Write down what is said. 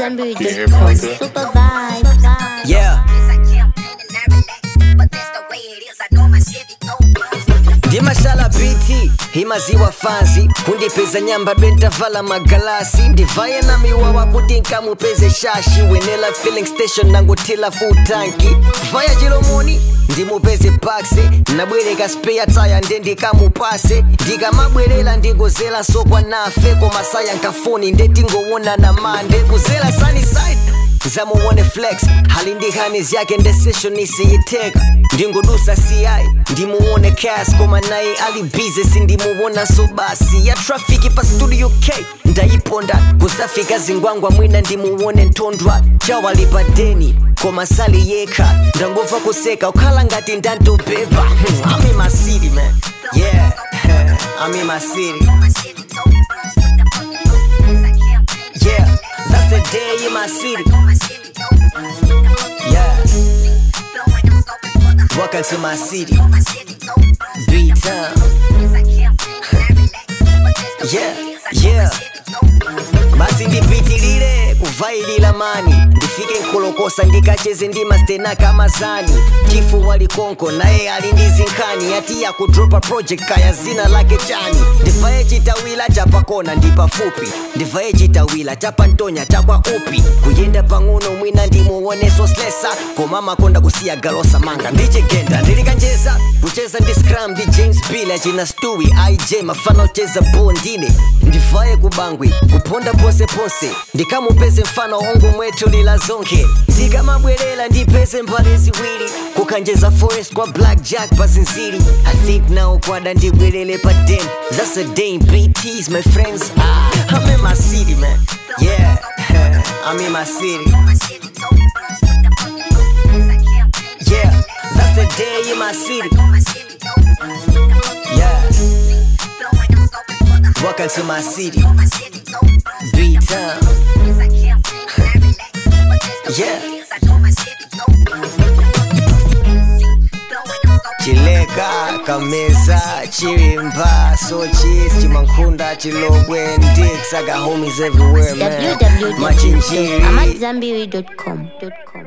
AmadZambiri.com. Super vibe. Yeah. ndimashala biti imaziwa fanzi kundipeza nyamba dwentavala magalasi ndivaye na miwawa kuti nkamupeze shashi wenela filling station nangotila futanki vaya chilomoni ndimupeze paksi nabwereka speya taya nde ndikamupase ndikamabwerera ndingozela sokwa nafe komasaya nkafoni ndetingowonana mande kuzela sunnyside zamuone flex hali ndihani zyake ndesession isiyiteka ndingodusa ci ndimuone cas koma naye ali bize sindimuwona so basi ya trafiki pa studio k ndayiponda kusafika zingwangwa mwina ndimuwone ntondwa chawalipa deni koma sali yekha ndangomva kuseka ukhala ngati ndantobeba Hmm, I'm in my city man yeah I'm in my city yeah that's the day in my city yeah welcome to my city B-Town yeah yeah basi ndipitilire kuvailila mani ndifike nkolokosa ndikacheze ndi mastena kamazani chifu walikonko naye ali ndi zinkhani ati yakudropa project kaya zina lake chani ndivaye chitawila chapakona ndi pafupi ndivaye chitawila chapantonya chakwa upi kuyenda pang'ono mwina ndimuoneso slesa koma makonda kusiya galosa manga ndichigenda ndilikanjeza kucheza ndi scram ndi james bill achina stewi ij mafana ocheza bondine ndivaye kubangwi kuponda ponseponse ndikamupeze mfano ongo mwetu lila zonke ndikamabwerera ndipeze mbale ziwiri kukanjeza forest kwa black jack pazinziri i think now kwada ndibwerere pa den that's a dame bts my friends ah, i'm in my city man yeah i'm in my city yeah that's the day in my city yeah welcome to my city b-town yeah chileka kameza chilimba sochis chimankhunda chilobwe ndix i got homies everywhere man machinjiri www.amadzambiri.com.